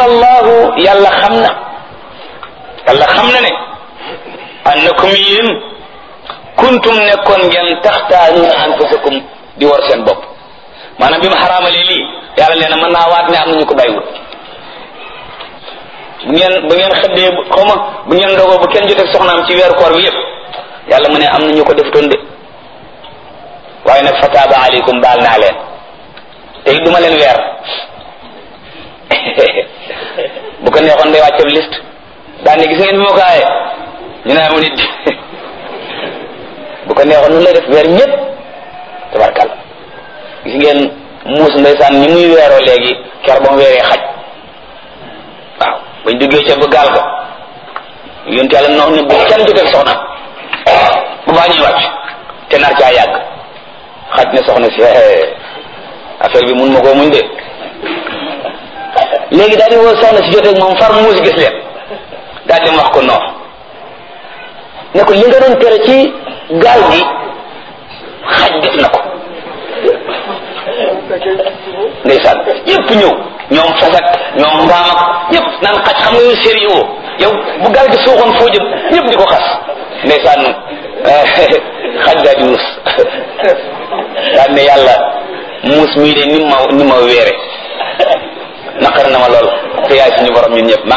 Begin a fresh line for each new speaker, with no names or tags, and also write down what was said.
alima allahu yàlla xam na yàlla xam na ne annakum yéen kuntum nekkoon ngeen taxtaanuuna anfusakum di war seen bopp maanaam bi ma xaraamalee lii yàlla nee na mën naa waat ne am nañu ko bàyyiwut bu ngeen bu ngeen xëddee xaw ma bu ngeen dogoo bu kenn jotee soxnaam ci weeru koor bi yëpp yàlla mu ne am na ñu ko defutoon de waaye nag fataaba aleykum baal naa leen te it duma leen weer bu ko neexoon day wàcce liste daan ne gis ngeen bi ma ko aaye ñu ne amu nit bu ko neexoon nu lay def weer ñëpp tabarkalla gis ngeen muus ndeysaan ñi muy weeroo léegi ker ba mu weeree xaj waaw bañ duggee ca ba gaal ga yonte yàlla noonu ne bu kenn jotee soxna bu baa ñuy wàcc te nar caa yàgg xaj ne soxna si affaire bi mun ma koo muñ de léegi daal di woo soxna si jotee moom far muus gis leen daal di wax ko noox ne ko li nga doon tere ci gaal gi xaj def na ko ndeysaan ñëpp ñëw ñoom fasak ñoom mbaam ak ñëpp naan xaj xam nga yow sérieux yow bu gaal gi suuxoon foo jëm ñëpp di ko xas ndeysaan xaj daal di muus daal ne yàlla muus mii de ni ma ni ma weere naqar na ma lool te yaay suñu borom ñun ñëpp